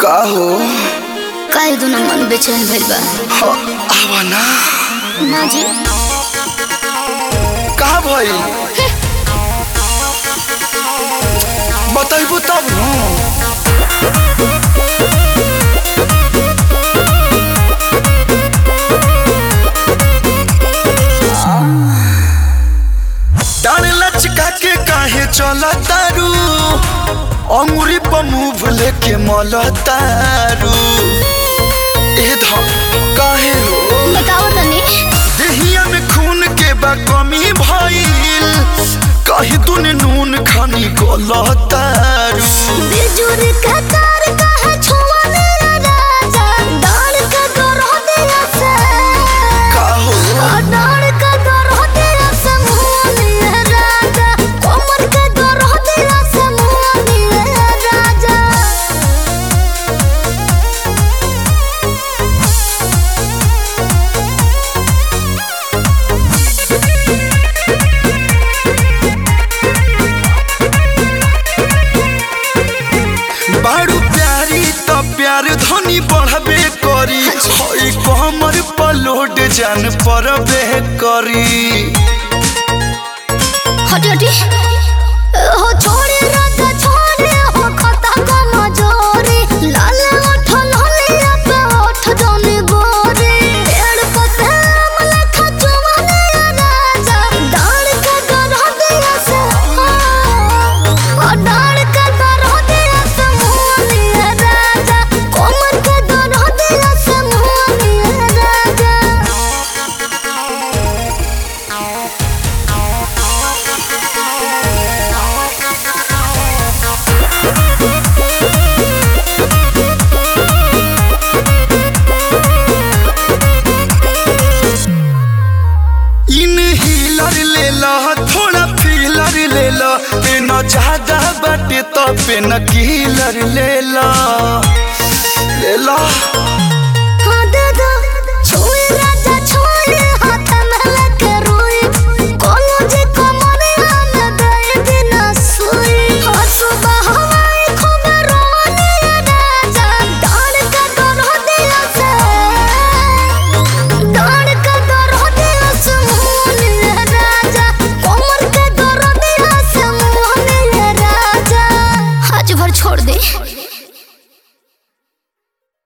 का हो काहे दुना मन बेचैन भइल बा ह, आवा ना ना जी का भइल बताइबू तब न डाल लचका के काहे चला तारू अंगुरी पर मुंह लेके मल तारू ए ध काहे हो बताओ तनी देहिया में खून के बा कमी भइल कहीं तूने नून खानी गलतारू बिजुर का तार काहे छुआ मेरा राजा डाल का गरह दिया से का हो डाल का गरह दिया से मुंह मेरा राजा कोमर का गरह दिया से मुंह मेरा राजा बारू प्यारी त प्यार धनी बढ़बे करी हई कमर पलोड जान परबे करी हटी हटी हो छोड़े राजा छोड़े हो खता का मजोरे लाल ओठ लालिया पे ओठ जाने गोरे पेड़ पते अमला खचुआ राजा डाल के गरह दिया से ओ डाल के गरह दिया से मुनिया राजा कोमर के गरह दिया से मुनिया राजा इन हीलर ले ला थोड़ा फीलर ले ला पेन ज्यादा बाटे तो पेन कीलर ले ला ले ला